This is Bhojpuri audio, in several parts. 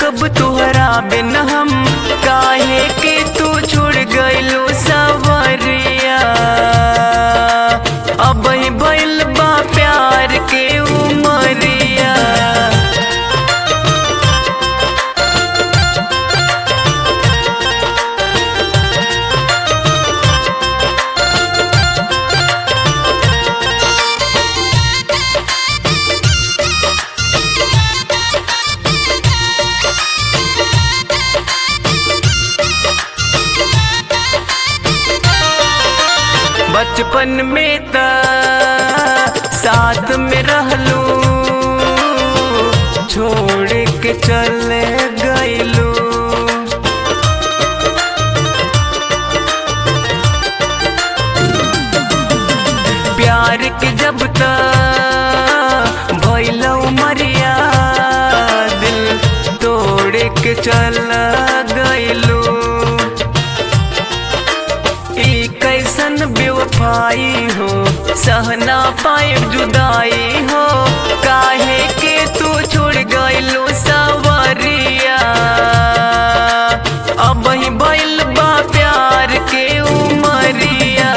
सकब तुहरा बिन हम काहे के तू छोड़ गइलू सवरिया अब ही भइल बा प्यार के उमरिया बचपन में त साथ में रहलू छोड़ के चले गइलू प्यार के जब त भइल मरिया दिल तोड़ के चल गइलू ई कैसन बेवफाई हो सहना पाए जुदाई हो काहे के तू छोड़ गइलू सवरिया अब ही भइल बा प्यार के उमरिया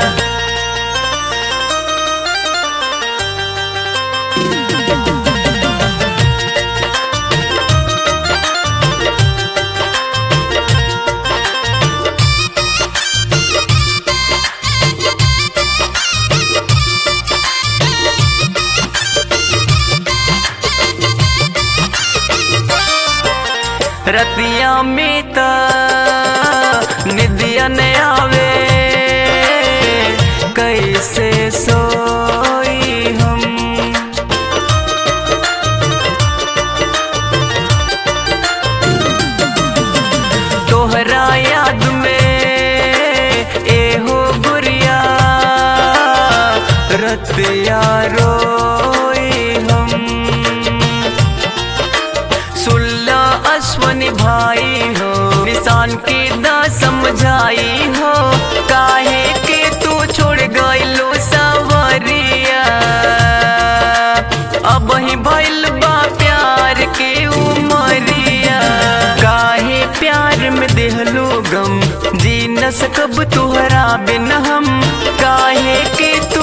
रतिया में त निदिया न आवे कैसे सोई हम तोहरा याद में एहो गुरिया रतिया रोई हम सुल्ला अश्वनी भाई हो निशान की दा समझाई हो काहे के तू छोड़ गइलो सवरिया अब ही भइल बा प्यार के उमरिया काहे प्यार में देहलो गम जी न सकब तुहरा बिन हम काहे के